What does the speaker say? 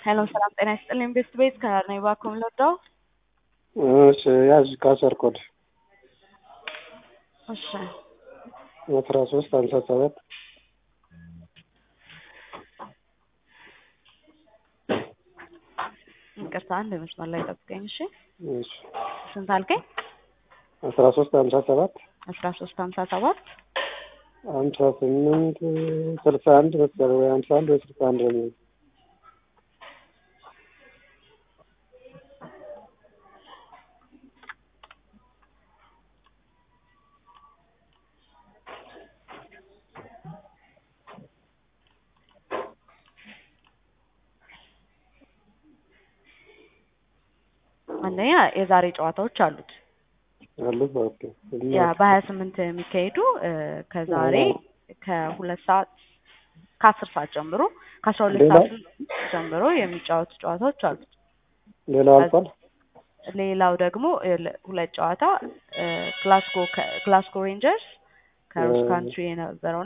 ሄሎ ሰላም ጤና ይስጥልኝ። ቤስት ቤት ከነኝ ባኩም ለዳው እሺ ያዥ ካሰር ኮድ እሺ አስራ ሶስት ሀምሳ ሰባት ይቅርታ አንድ መስመር ላይ ጠብቀኝ። እሺ እሺ ስንት አልከኝ? አስራ ሶስት ሀምሳ ሰባት አስራ ሶስት ሀምሳ ሰባት ሀምሳ ስምንት ስልሳ አንድ መሰለኝ ወይ ሀምሳ አንድ ወይ ስልሳ አንድ ነው የሚሆነው። አንደኛ የዛሬ ጨዋታዎች አሉት አሉት ኦኬ ያ በሀያ ስምንት የሚካሄዱ እ ከዛሬ ከሁለት ሰዓት ከአስር ሰዓት ጀምሮ ከአስራ ሁለት ሌላ? ሰዓት ጀምሮ የሚጫወቱ ጨዋታዎች አሉት። ሌላው አልፏል። ሌላው ደግሞ እ ለ- ሁለት ጨዋታ እ ግላስጎ ከ- ግላስጎ ሬንጀርስ ከሮስ እ ካንትሪ የነበረው